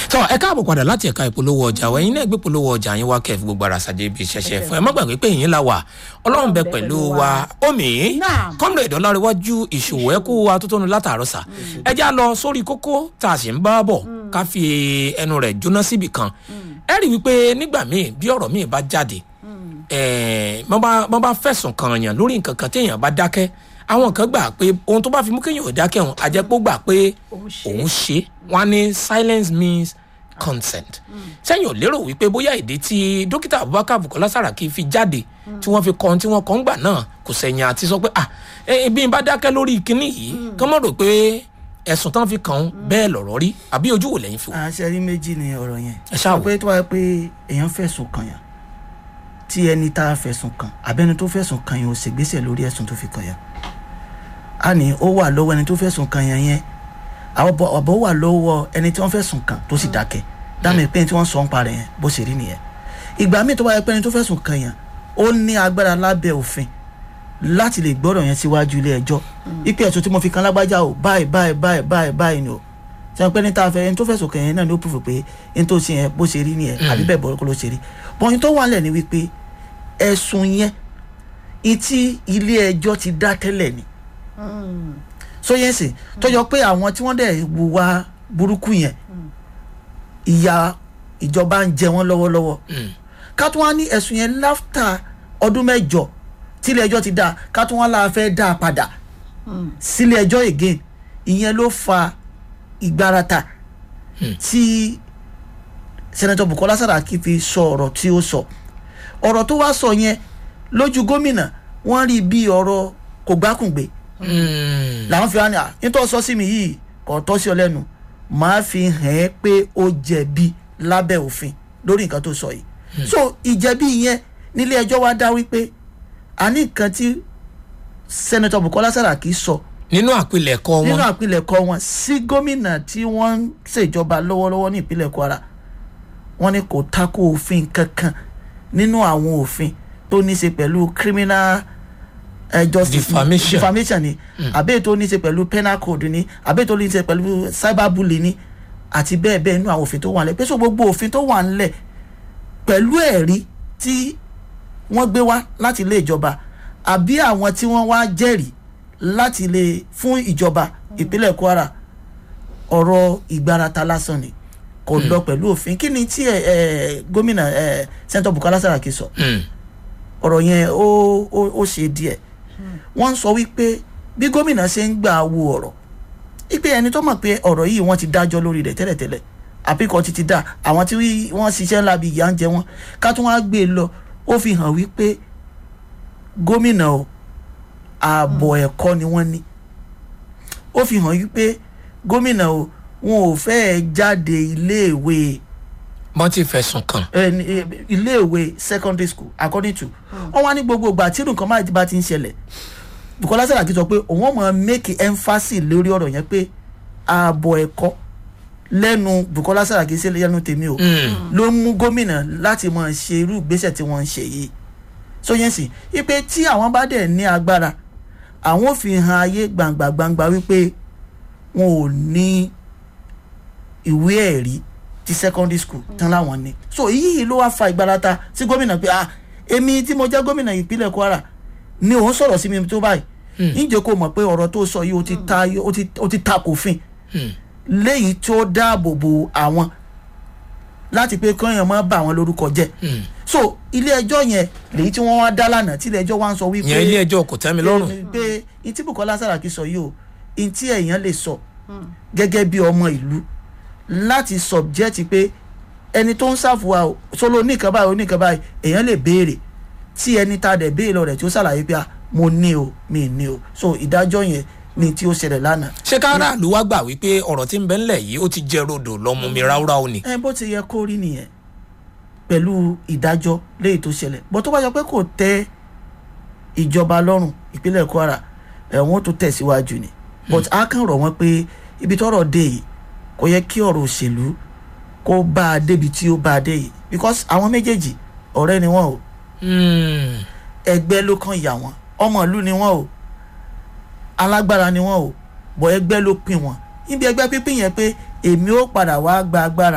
tọ́ ẹ káàbọ̀ padà láti ẹ̀ka ìpolówó ọjà wa ẹ̀yin náà gbé polówó ọjà yín wá kẹ́ẹ̀fì gbogbo ara ṣàjẹ́ ibi ìṣẹ̀ṣẹ̀ fún ẹ má gbàgbé pé yín la wà ọlọ́run bẹ pẹ̀lú wa omi Naam. kọ́mìnà ìdánláréwájú ìṣòwò ẹ̀kú wa tó tónu látàárọ̀ sà ẹ já lọ sórí kókó tá a sì ń bá bọ̀ ká fi ẹnu rẹ̀ jóná síbì kan ẹ rí wípé nígbà míì bí ọ̀rọ̀ míì bá jáde ẹ̀ẹ́n wọ́n bá wọ́n bá fẹ̀sùn kan yàn lórí nǹkan kan téèyàn bá dákẹ́ àwọn kan gbà pé ohun tó bá fi mú kéèyàn ò dákẹ́ òun àjẹpọ̀ gbà pé Òun ṣe. òun ṣe wọn á ní silence means consent sẹ́yìn ò lérò wípé bóyá ìdí tí dókítà abubakar bukola saraki fi jáde tí wọ́n fi kọ́ ohun tí wọ́n kọ́ ń gbà náà kò sẹ̀yìn àti sọ pé ah ẹ bí n bá dákẹ́ lórí kinní yìí kán mọ̀ rò pé ẹ̀sùn tán fi kàn án bẹ́ẹ̀ lọ̀rọ̀ rí àbí ojú wò lẹ́yìn fi wò. àṣẹ rí méjì ni ọ̀rọ̀ yẹn Ẹ ṣáà wò. pé tó wáyé pé èèyàn fẹ̀sùn kàn yàn tí ẹni tá a fẹ̀sùn kàn àbẹ́ni tó fẹ̀sùn kàn yàn ò ṣègbésẹ̀ lórí ẹ̀sùn tó fi kàn yàn á ní ó wà lọ́wọ́ ẹni tó fẹ̀sùn kàn yàn yẹn àwọn ọ̀bọ̀ ọ̀bọ̀ wà lọ́wọ́ ẹni tí wọ́n fẹ̀sùn kàn tó sì dákẹ́ dáàmì pé tí wọ́n sọ ń parẹ́ yẹn bó ṣe rí nìyẹn ìgbà míì tó wáyé pé ẹni tó fẹ̀sùn kàn yàn ó ní agbára lábẹ́ òfin láti lè gbọ́dọ̀ yẹn síwájú ilé ẹjọ́ ipe ẹ̀sùn tí mo fi kan lágbájá o báyìí báyìí báyìí báyìí báyìí ni o sọ pé ní tá a fẹ́ ẹni tó fẹ̀sùn kàn yẹn náà ni ó pùfù pé ẹni tó ṣe yẹn bó ṣe rí nìyẹn àbí bẹ́ẹ̀ bọ́ kó ló ṣe rí bọ́yìn tó wà lẹ̀ ni wípé ẹ̀sùn yẹn ìtí ilé ẹjọ́ ti dá tẹ́lẹ̀ ni so yẹn sì tọjọ pé àwọn tí wọ́n dẹ̀ wùwà burúkú yẹn ìyà ìjọba ń jẹ wọ́n lọ́wọ́lọ́wọ́ ká tún wá ní ẹ̀sùn yẹn láftà ọdún mẹ́jọ tílé ẹjọ́ ti dá ká tún wá láà fẹ́ dá a padà sílé ẹjọ́ again ìyẹn ló fa ìgbárata tí sẹ́nẹ́tọ̀ bukola saraki fi sọ ọ̀rọ̀ tí ó sọ ọ̀rọ̀ tó wá sọ yẹn lójú gómìnà wọ́n rí bí ọ̀rọ̀ kò gbákùngbé làwọn fi wá ní à nítorí sọ sí mi yìí kò tọ́ sí ọ lẹ́nu màá fi hàn ẹ́ pé ó jẹ̀bi lábẹ́ òfin lórí nǹkan tó sọ yìí so ìjẹ̀bi yẹn nílé ẹjọ́ wá dá wípé a ní nǹkan tí sẹ́nẹ́tọ̀ bukola saraki sọ nínú àpilẹ̀kọ nínú wọn àpilẹ̀kọ wọn sí gómìnà tí wọ́n ń ṣèjọba lọ́wọ́lọ́wọ́ ní ìpínlẹ̀ kwara wọ́n ní kò tako òfin kankan nínú àwọn òfin tó ní í ṣe pẹ̀lú criminal uh, justice Defamation. defamation ni àbẹ́ tó ní í ṣe pẹ̀lú penal code ni àbẹ́ tó ní í ṣe pẹ̀lú cyberbullying ni àti bẹ́ẹ̀ bẹ́ẹ̀ nínú àwọn òfin tó wà nílẹ̀ pé so gbogbo òfin tó wà nílẹ̀ pẹ̀lú ẹ̀rí tí wọ́n gbé wá láti ilé ìjọba àbí àwọn tí wọ́n wá jẹ́rìí láti lè fún ìjọba ìpínlẹ̀ kwara ọ̀rọ̀ ìgbárata lásán ni kò lọ pẹ̀lú òfin kí ni tí ẹ, ẹ, gómìnà ẹ, sẹ́ńtọ̀ bukola saraki sọ Mm. ọ̀rọ̀ yẹn ó ó ó ṣe díẹ̀ wọ́n ń sọ wípé bí gómìnà ṣe ń gbà wo ọ̀rọ̀ wípé ẹni tó mọ̀ pé ọ̀rọ̀ yìí wọ́n ti dájọ́ lórí rẹ̀ tẹ́lẹ̀tẹ́lẹ̀ àbíkọ́ ti ti dá àwọn tí wọ́n ṣiṣẹ́ ńlá bíi ìyá ń jẹ wọ́n ká tún wá gbé e lọ ó fi hàn wípé gómìnà o ààbọ̀ ẹ̀kọ́ ni wọ́n ní ó fi hàn wípé gómìnà o wọn ò fẹ́ẹ́ jáde iléèwé wọ́n ti fẹ̀sùn kàn eh, ní, eh, iléèwé secondary school according to wọn wá ní gbogbo ìgbà tí nǹkan máa bá ti ń ṣẹlẹ̀ bukola saraki sọ pé òun ọmọ make emphasis lórí ọ̀rọ̀ yẹn pé ààbọ̀ ẹ̀kọ́ lẹ́nu bukola saraki sí lẹ́nu tèmi o ló mú gómìnà láti máa ṣe irú ìgbésẹ̀ tí wọ́n ń ṣe yìí so yẹn sì wípé tí àwọn bá dẹ̀ ní agbára àwọn ò fi hàn ayé gbangba gbangba wípé wọn ò ní ìwé ẹ̀rí ti secondary school tán láwọn ní so èyí ló wá fa ìgbárata sí gómìnà pé ah èmi tí mo jẹ́ gómìnà ìpínlẹ̀ kwara ni òun sọ̀rọ̀ sí mi tó báyìí níjẹ́ kó mọ̀ pé ọ̀rọ̀ tó sọ yìí ó ti ta ó ti ó ti ta kò fin léyìí tó dáàbò bo àwọn láti pé kọ́yàn má bà wọ́n lórúkọ jẹ́ so ilé ẹjọ́ yẹn lèyí tí wọ́n wá dá lánàá tí ilé ẹjọ́ wá ń sọ wípé ìyẹn ilé ẹjọ́ kò tẹ́ mi lọ́rùn pé- pé ìtí bukola saraki sọ yìí o ìtí èèyàn lè sọ gẹ́gẹ́ bí ọmọ ìlú láti subject pé ẹni tó ń ṣàfùwà o solo oníkan báyìí oníkan báyìí èèyàn lè béèrè tí ẹni tá a dẹ̀ béèrè lọ rẹ̀ tí ó ṣàlàyé pé ah, mo ní o mi ní o so ìdájọ́ yẹn ni tí ó ṣẹlẹ̀ lánàá. ṣé káràlú wá gbà wípé ọ̀rọ̀ tí ń bẹ ńlẹ̀ yìí ó ti jẹ́ rodò lọ́mú mi ráúráú ni ẹ bó ti yẹ kó rí nìyẹn pẹ̀lú ìdájọ́ léyìí tó ṣẹlẹ̀ bó tó bá yọ pé kò tẹ́ ìjọba lọ́rùn ìpínlẹ̀ kwara ẹ̀wọ̀n tó tẹ̀síwájú ni but a kàn rọ̀ wọ́n pé ibi tọ́rọ̀ dé yìí kò yẹ kí ọ̀rọ̀ òṣèlú kó bá a débi tí ó bá a dé yìí because àwọn méjèèjì ọ̀rẹ́ ni wọ́n o Mm. ẹgbẹ́ ló kàn yà wọ́n ọmọ ìlú ni wọ́n o alágbára ni wọ́n o bọ̀ ẹgbẹ́ ló pín wọn níbi ẹgbẹ́ pínpín yẹn pé èmi ó padà wá gba agbára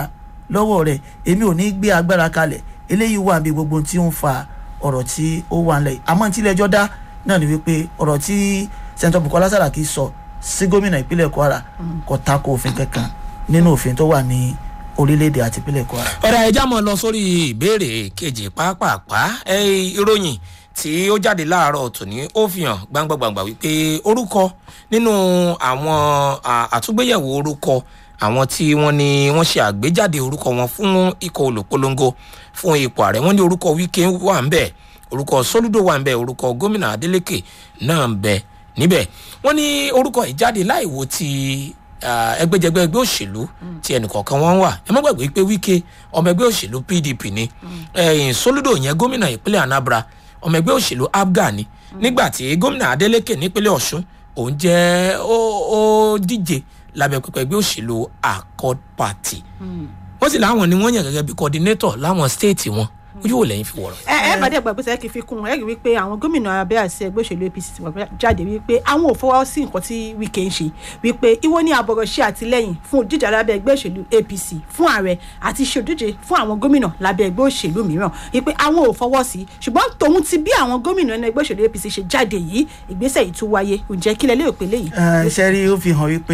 lọ́wọ́ rẹ̀ èmi ò ní gbé agbára kalẹ̀ eléyìí wà bí gbogbo ohun tí ó ń fa ọ̀rọ̀ tí ó wà ńlẹ̀ yìí àmọ́ tí ilé ẹjọ́ dá náà ni wípé ọ̀rọ̀ tí sẹ́ńtọ̀ Bukola Saraki sọ sí gómìnà ìpínlẹ̀ Kwara kò tako òfin kankan nínú òfin tó wà ní orílẹ̀-èdè àti ìpínlẹ̀ Kwara. ọ̀rẹ́ ẹja mọ̀ lọ sórí ìbéèrè kejì pàápàá ẹ ìròyìn tí ó jáde láàárọ̀ tòní ó fi hàn gbangba-gbangba wípé orúkọ nínú àwọn à, àtúgbéyẹ̀wò orúkọ àwọn tí wọ́n ní wọ́n ṣe àgbéjáde orúkọ wọn fún ikọ̀ olùpolongo fún ipò ààrẹ wọ́n ní orúkọ Wike wà ń bẹ̀ orúkọ Soludo wà ń bẹ̀ orúkọ gómìnà Adeleke náà ń bẹ̀ níbẹ̀ wọ́n ní orúkọ ìjáde láìwo ti ah, ẹgbẹ́jẹgbẹ́ ẹgbẹ́ òṣèlú tí ẹnìkọ̀ọ̀kan wọn wà ẹ má gbàgbé pé Wike ọmọ ẹgbẹ́ òṣèlú PDP ni ẹ̀yìn Soludo yẹn gómìnà ìpínlẹ̀ Anambra ọmọ ẹgbẹ́ òṣèlú APGA ni nígbà tí gómìnà Adeleke nípínlẹ̀ Ọ̀ṣun òun jẹ́ ó ó díje lábẹ́ pẹpẹ ẹgbẹ́ òṣèlú Accord Party wọ́n sì láwọn ni wọ́n yàn gẹ́gẹ́ bí coordinator láwọn stéètì wọn ojú wo lẹ́yìn fi wọ̀rọ̀. ẹ ẹ bàdé ẹgbẹ́ gbèsè kì í fi kún un ẹ rí wípé àwọn gómìnà abẹ́ àti ẹgbẹ́ òṣèlú APC ti wà jáde wípé àwọn ò fọwọ́ sí nǹkan tí Wike ń ṣe wípé ìwọ ní àbọ̀rọ̀ ṣe àtìlẹ́yìn fún òdíje lábẹ́ ẹgbẹ́ òṣèlú APC fún ààrẹ àti ṣe òdíje fún àwọn gómìnà lábẹ́ ẹgbẹ́ òṣèlú mìíràn wípé àwọn ò fọwọ́ sí ṣùgbọ́n tòun ti bí àwọn gómìnà nínú ẹgbẹ́ òṣèlú APC ṣe jáde yìí ìgbésẹ̀ yìí tún wáyé ǹjẹ́ kílẹ̀ lérò pé léyìí. ẹ ṣe rí ó fi hàn wípé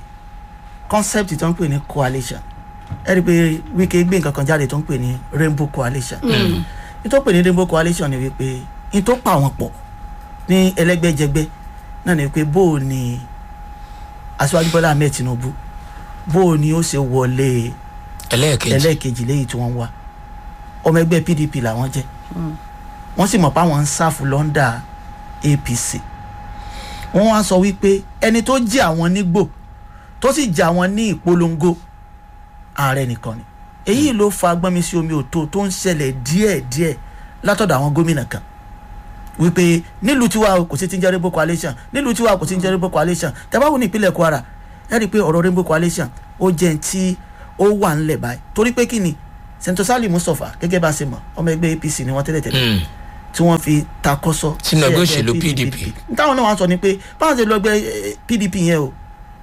concept tó ń pè ní coalition ẹ rí i pé Wike gbé nǹkan kan jáde tó ń pè ní rainbow coalition ní tó pè ní rainbow coalition ni wípé ní tó pa àwọn pọ̀ ní ẹlẹ́gbẹ́jẹgbẹ́ náà ni wípé bó o ní aṣíwájú Bọ́lá Ahmed Tinubu bó o ní ó ṣe wọlé ẹlẹ́ẹ̀kejì ẹlẹ́ẹ̀kejì léyìí tí wọ́n wá ọmọ ẹgbẹ́ PDP làwọn jẹ́ wọ́n sì mọ̀ pé àwọn ń sáfù lọ́ndà APC wọ́n wá sọ wípé ẹni tó jẹ́ àwọn nígbò tó sì jẹ́ àwọn ní ìpolongo ààrẹ nìkan ni èyí ló fa gbọ́nmi sí omi òtó tó ń ṣẹlẹ̀ díẹ̀díẹ̀ látọ̀dọ̀ àwọn gómìnà kan wípé nílùú tiwa o kò sí ti ń jẹ́ rainbow coalition nílùú tiwa kò sí ti ń jẹ́ rainbow coalition tẹ́báwò ní ìpínlẹ̀ Kwara ẹ rí i pé ọ̀rọ̀ rainbow coalition ó jẹ́ ní tí ó wà ńlẹ̀ báyìí torí pé kí ni Senator Sali Mustapha gẹ́gẹ́ bá a ṣe mọ̀ ọmọ ẹgbẹ́ APC ni wọ́n tẹ́lẹ̀ tẹ́lẹ̀ Mm. tí wọ́n fi takọ́sọ́ Sínú sí ẹgbẹ́ ẹgbẹ́ òṣèlú PDP. táwọn náà wá sọ ni pé báwọn ṣe lọ ẹgbẹ́ eh, PDP yẹn o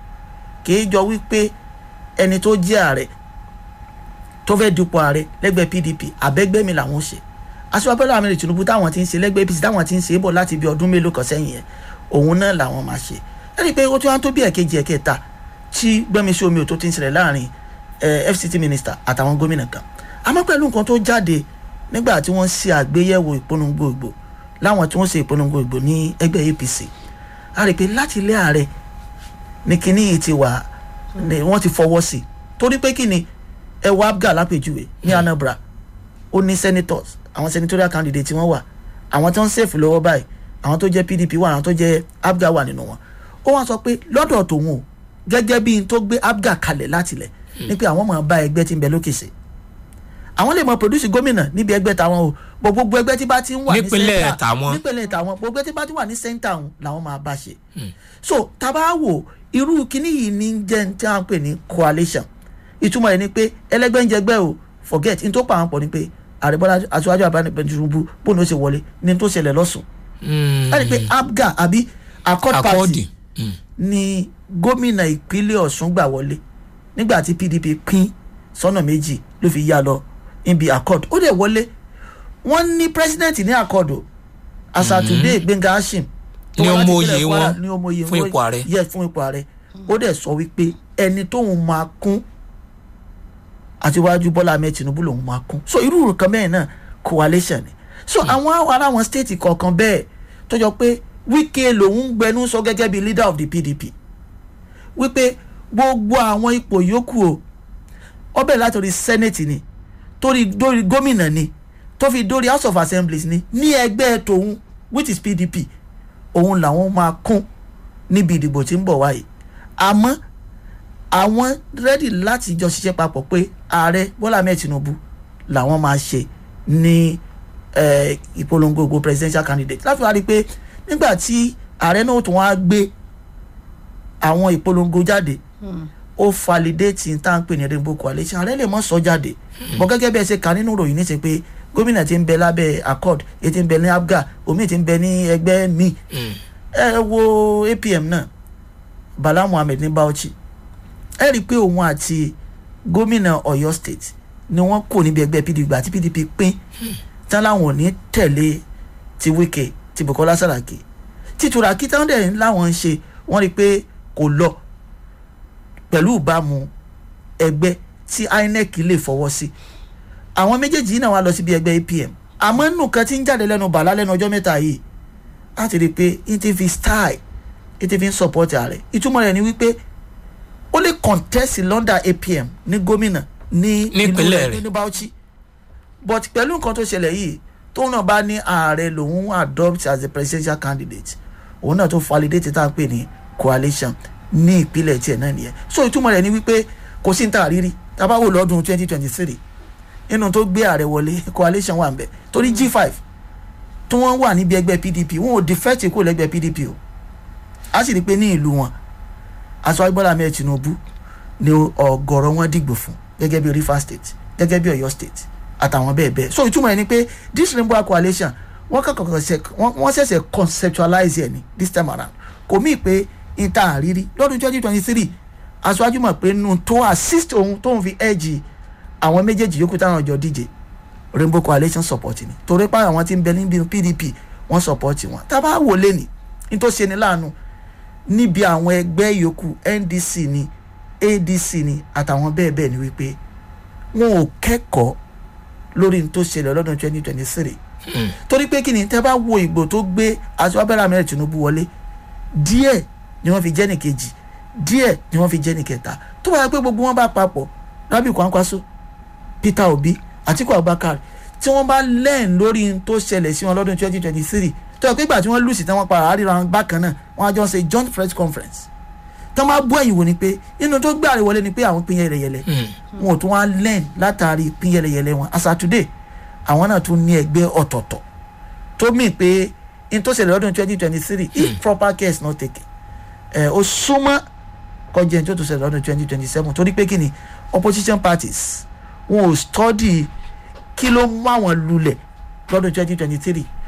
kì í jọ wípé ẹni tó jẹ́ ààrẹ tó fẹ́ dupò ààrẹ lẹ́gbẹ́ PDP àbẹ́gbẹ́ mi làwọn ṣe aṣọ Bọ́lá Ahmed Tinubu táwọn ti ń ṣe lẹ́gbẹ́ APC táwọn ti ń ṣe é bọ̀ láti bí ọdún mélòó kan sẹ́yìn yẹn òun náà làwọn máa ṣe ẹ rí i pé ó ti wá tó bí ẹ̀kejì ẹ̀kẹta tí gbẹ́mi sí omi ò tó ti ń ṣẹlẹ̀ láàrin eh, FCT minister àtàwọn gómìnà kan àmọ́ pẹ̀lú nǹkan tó jáde nígbà tí wọ́n ṣe àgbéyẹ̀wò ìpolongo ìgbò láwọn tí wọ́n ṣe ìpolongo ìgbò ní ẹgbẹ́ APC a rí i pé láti ilé ààrẹ ní kinní yìí ti wà ní wọ́n ti fọwọ́ sí i torí pé kí ni ẹwà abga lápèjúwe ní Anambra ó ní senators àwọn senatorial candidate tí wọ́n wà àwọn tó ń ṣèfù lọ́wọ́ báyìí àwọn tó jẹ́ PDP wà àwọn tó jẹ́ abga wà nínú wọn ó wá sọ pé lọ́dọ̀ tòun o gẹ́gẹ́ bí n tó gbé abga kalẹ̀ látilẹ̀ ní pé àwọn máa bá ẹgbẹ́ tí ń bẹ lókè ṣe àwọn lè mọ produce gómìnà níbi ẹgbẹ́ tàwọn o bọ̀ gbogbo ẹgbẹ́ tí bá ti ń wà ní Nípínlẹ̀ center- tàwọn. nípínlẹ̀ tàwọn gbogbo ẹgbẹ́ tí bá ti wà ní center ọ̀hún làwọn máa bá ṣe so tàbá wò irú kíní yìí ní jẹ́ ní tí a ń pè ní coalition ìtumọ̀ ẹ̀ ni pé ẹlẹ́gbẹ́ ń jẹgbẹ́ o forget n tó pa àwọn pọ̀ ni pé ààrẹ bọ́lá aṣáájú àbánibẹ̀ Tinubu bóun ló ṣe wọlé ní tó ṣẹlẹ̀ lọ́sùn Mm. ẹ rí i pé abga àbí accord party Akọ́ọ̀dì. Mm. ni gómìnà ìpínlẹ̀ Ọ̀ṣun gbà wọlé nígbà tí PDP pín sọ́nà méjì ló fi yá lọ níbi accord ó dẹ̀ wọlé wọ́n ní president ní accord o asatúndé Gbẹ́ngà Hashim tó Ní wá láti ọmọ ìpínlẹ̀ oyè Kwara, wọn ní ọmọ oyè fún wọn. ipò ààrẹ. yes fún ipò ààrẹ ó dẹ̀ sọ wípé ẹni tóun máa kún àtiwájú Bọ́lá Ahmed Tinubu lòun máa kún so irú nǹkan bẹ́ẹ̀ náà coalition ni so àwọn ará àwọn state kọ̀ọ̀kan bẹ́ẹ̀ tó jọ pé Wike lòun gbẹnu sọ gẹ́gẹ́ bí leader of the PDP wípé gbogbo àwọn ipò yòókù o ọbẹ̀ látòrí senate ni torí dórí gómìnà ni tó fi dórí house of assemblies ni ní ẹgbẹ́ tòun which is PDP òun làwọn máa kún níbi ìdìbò tí ń bọ̀ wáyé àmọ́ àwọn rẹ́dì láti jọ ṣiṣẹ́ papọ̀ pé ààrẹ Bọ́lá Ahmed Tinubu làwọn máa ṣe ní eh, ìpolongo gbogbo presidential candidate láti wá rí i pé nígbà tí ààrẹ náà tún wá gbé àwọn ìpolongo jáde ó validate tá à ń pè ní rainbow coalition ààrẹ lè mọ sọ jáde bọ gẹ́gẹ́ bí ẹ ṣe kà nínú ìròyìn ní ṣe pé gómìnà ti ń bẹ lábẹ́ accord èyí ti ń bẹ ní abga omi ti ń bẹ ní ẹgbẹ́ mi Mm. ẹ wo APM náà Bala Muhammed ní Bauchi ẹ rí i pé òun àti gómìnà Ọ̀yọ́ state ni wọ́n kò níbi ẹgbẹ́ pdp gbà tí pdp pín tán láwọn ò ní tẹ̀lé ti wike ti bukola saraki títura kí táwọn dẹ̀ láwọn ń ṣe wọ́n rí i pé kò lọ pẹ̀lú ìbámu ẹgbẹ́ tí inec lè fọwọ́ sí àwọn méjèèjì yìí náà wá lọ síbi ẹgbẹ́ apm àmọ́ nù kan tí ń jáde lẹ́nu bàlá lẹ́nu ọjọ́ mẹ́ta yìí láti rí i pé e ti fi style e ti fi ń support ààrẹ ìtumọ̀ rẹ̀ ni wípé ó lè contest london apm ní gómìnà ní Nípínlẹ̀ rẹ̀. ní bauchi but pẹ̀lú nǹkan tó ṣẹlẹ̀ yìí tóun náà bá ní ààrẹ lòun adopt as a presidential candidate òun náà tó validate tá à ń pè ní coalition ní ìpínlẹ̀ tiẹ̀ náà nìyẹn so ìtumọ̀ rẹ̀ ni wípé kò sí ní ta àrírí tá a bá wò lọ́dún twenty twenty three nínú tó gbé ààrẹ wọlé coalition wà ń bẹ̀ torí g five tí wọ́n wà níbi ẹgbẹ́ pdp wọn ò defect kó lẹ́gbẹ́ pdp o a sì rí i pé ní ìlú wọn aṣọ agbọ́dọ̀ ahmed tinubu ni ọ̀gọ̀rọ̀ wọn dìgbò fún gẹ́gẹ́ bí rivers state gẹ́gẹ́ bí ọ̀yọ́ state àtàwọn bẹ́ẹ̀ bẹ́ẹ̀ so ìtumọ̀ ẹ̀ ni pé this rainbow coalition wọ́n kọ́kọ́ ṣe- wọ́n wọ́n ṣẹ̀ṣẹ̀ conceptualize ẹ̀ ní this time around kò mí pé ìta àrírí lọ́dún twenty twenty three aṣáájú mọ̀ pé nù tó assist òun tóun fi edge àwọn méjèèjì yòókù táwọn jọ díje rainbow coalition support ni torí pé àwọn tí ń bẹ níbi pdp wọ́n support wọn tá a bá wò lẹ́nì ní tó ṣe ni láàánú níbi àwọn ẹgbẹ́ yòókù ndc ni adc ni àtàwọn bẹ́ẹ̀ bẹ́ẹ̀ ni wípé wọn ò kẹ́kọ̀ọ́ lórí ní tó ṣẹlẹ̀ lọ́dún twenty twenty three torí pé kí ni tẹ́ bá wo ìgbò tó gbé aṣọ abẹ́rẹ́ amẹ́rẹ́ tinubu wọlé díẹ̀ ni wọ́n fi jẹ́ nìkejì díẹ̀ ni wọ́n fi jẹ́ nìkẹta tó bá yẹ pé gbogbo wọn bá papọ̀ rabi kwankwaso peter obi atiku abubakar tí wọ́n bá lẹ́ẹ̀n lórí n tó ṣẹlẹ̀ sí wọn lọ́dún twenty twenty three tó yẹ pé ìgbà tí wọ́n lù sí tí wọ́n para àríra wọn bákan náà wọ́n á jọ ṣe joint press conference tó máa bú ẹ̀yìn wò ni pé inú tó gbé àrẹ wọlé ni pé àwọn pín yẹlẹyẹlẹ wọn ò tún wá lẹ́ẹ̀n látàrí pín yẹlẹyẹlẹ wọn as at today àwọn náà tún ní ẹgbẹ́ ọ̀tọ̀ọ̀tọ̀ tó mì pé n tó ṣẹlẹ̀ lọ́dún twenty twenty three if proper care is not taken ẹ̀ ó súnmọ́ kọjá ẹni tó tó ṣẹlẹ̀ lọ́dún twenty twenty seven torí pé kí ni opposition parties wọn ò study kí ló mú àwọn lulẹ̀ lọ́dún twenty twenty three